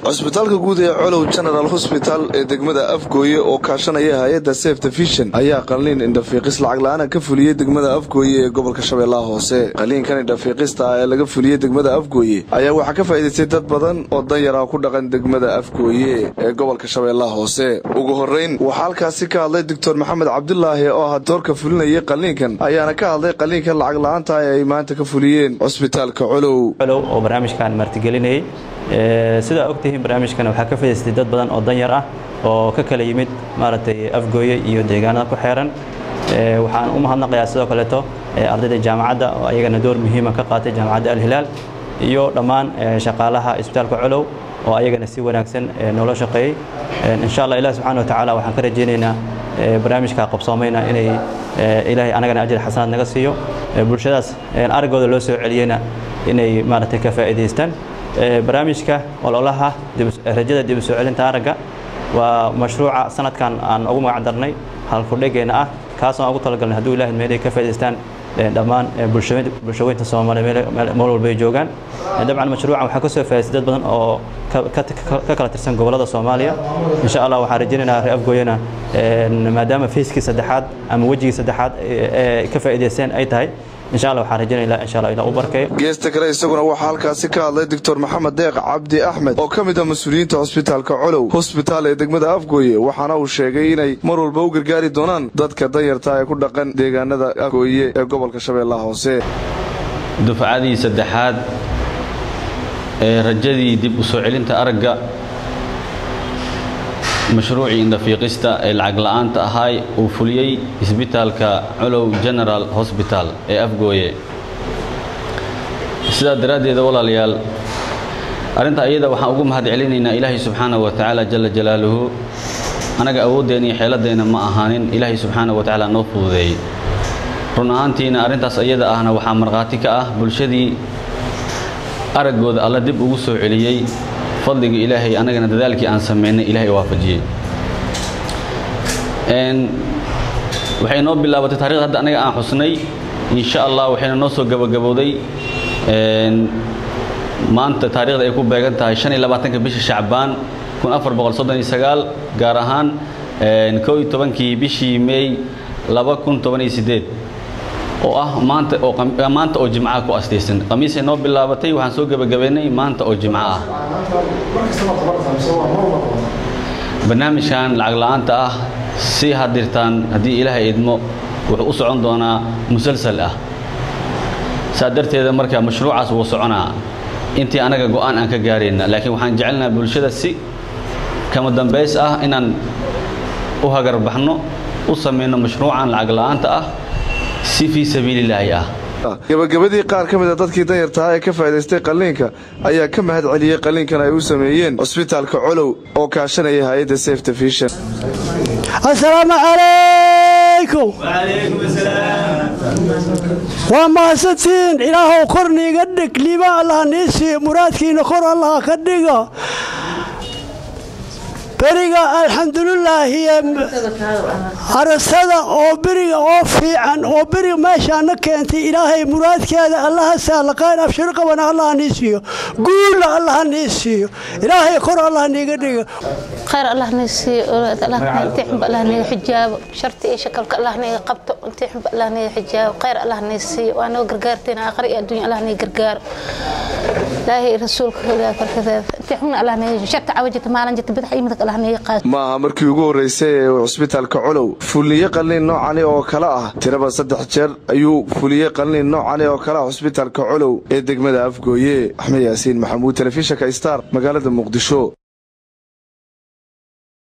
cusbitaalka guud ee colow general hosbital ee degmada afgooye oo kaashanaya hay-adda sefte fishan ayaa qalliin indhafiiqis lacag la-aana ka fuliyey degmada afgooye ee gobolka shabeellaha hoose qalliinkan indhafiiqista ah ee laga fuliyey degmada afgooye ayaa waxaa ka faa'iidaystay dad badan oo danyar ah ku dhaqan degmada afgooye ee gobolka shabeellaha hoose ugu horrayn waxaa halkaasi ka hadlay doctor maxamed cabdulaahi oo ah doorka fulinayay qalliinkan ayaana ka hadlay qalliinkan lacag la-aanta ee ay maanta ka fuliyeen cusbitaalka colow colow oo barnaamijkan martigelinayay sidaa ogtihiin barnaamijkan waxaa ka faidaystay dad badan oo danyar ah oo ka kala yimid maaragtay afgooye iyo deegaanada ku xeeran waxaan u mahadnaqayaa sidoo kaleeto ardayda jaamacadda oo ayagana door muhiima ka qaatay jaamacadda alhilaal iyo dhammaan shaqaalaha isbitaalka colow oo ayagana si wanaagsan noola shaqeeyey insha allah ilahi subxana wa tacaala waxaan ka rajaynaynaa barnaamijka qabsoomayna inay ilaahay anagana ajir xasanaad naga siiyo bulshadaas araggooda loo soo celiyeyna inay maaragtay ka faa'iidaystaan barnaamijka ololaha rajada dib u soo celinta aragga waa mashruuca sanadkan aan ugu magac darnay halkudhegeenna ah kaasoo ugu talagalnay hadduu ilahay meelay ka faa'idaystaan dhammaan bulshaweynta soomaaliya meel walba ay joogaan dabcan mashruucan waxaa ka soo faa'idaystay dad badan oo ka kala tirsan gobollada soomaaliya insha allah waxaan rajaynaynaa reer afgooyana maadaama fayskii saddexaad ama wejigii saddexaad ee ka faa'idaysteen ay tahay insha allah waxaan rajaynayna insha allah ilaa u barkeeyo geesta kale isaguna waxaa halkaasi ka hadlay doctor maxamed deeq cabdi axmed oo ka mid ah mas-uuliyiinta hosbitaalka colow hosbitaal ee degmada afgooye waxaana uu sheegay inay mar walba u gargaari doonaan dadka danyarta ee ku dhaqan deegaanada afgooye ee gobolka shabeellaha hoose dufcadii saddexaad ee rajadii dib u soo celinta aragga mashruucii indhafiiqista ee lacag la'aanta ahaay uu fuliyey isbitaalka colow general hosbital ee afgooye sidaa daraaddeeda walaalayaal arrinta ayada waxaan ugu mahad celinaynaa ilaahay subxaana wa tacaala jalla jalaaluhu annaga awooddeenna iyo xeeladeenna ma ahaanin ilaahay subxaana wa tacaala noo fududeeyey run ahaantiina arrintaas ayada ahna waxaa markhaati ka ah bulshadii araggooda alla dib ugu soo celiyey fadliga ilaahay annagana dadaalkii aan samaynay ilaahay waafajiyey waxay noo bilaabatay taarikhda hadda annaga aan xusnay insha allah waxayna noo soo gabagabowday maanta taarikhda ay ku beegan tahay shan iyo labaatanka bisha shacbaan kun afar boqol soddon iyo sagaal gaar ahaan kow iyo tobankii bishii meey laba kun toban iyo siddeed oo ah maanta oo maanta oo jimcaha ku astaysan khamiisay noo bilaabatay waxaan soo gebagabaynay maanta oo jimco ah barnaamijkan lacag la'aanta ah si hadirtaan haddii ilaahay idmo wuxuu u socon doonaa musalsal ah saa darteeda marka mashruucaas wuu soconaa intii anaga go'aan aan ka gaarayna laakiin waxaan jecelnaha bulshada si kama dambays ah inaan u hagarbaxno u samayno mashruucan lacag la'aanta ah si fii sabiililaahi ah gabagabadii qaar ka mid a dadkii danyartaha ee ka faa'idaystay qalliinka ayaa ka mahad celiyey qalliinkan ay u sameeyeen cusbitaalka colow oo kaashanaya hay-adda sefte fishan asalaamu calaykum waa mahadsantiin ilaahow kor niiga dhig liiba allah nii siiyo muraadkiina kor allah ka dhigo beriga alxamdulilaahi arasada oo beriga oo fiican oo beriga meeshaana keentay ilaahay muraadkeeda allaha saala qayr abshir qabana allah nii siiyo guulna allah nii siiyo ilaahay kor allah niiga dhiga khayr allah nii siiyo intii xunba allah niiga xijaabo sharti iyo shakalka allah niiga qabto intii xunba allah niiga xijaabo khayr allah nii siiyo waa noo gargaarteen aakhira iyo adduunya allah nii gargaaro ilaahay rasuulka korkadeeda intii xunna allah niiga sharta cawajita maalin jirta bidix iyo midig allah niiga qaado ma aha markii ugu horraysay ee cusbitaalka colow fuliye qalliin noocani oo kale ah tiraba saddex jeer ayuu fuliyey qalliin noocani oo kale ah cusbitaalka colow ee degmada afgooye axmed yaasiin maxamuud telefishinka star magaalada muqdisho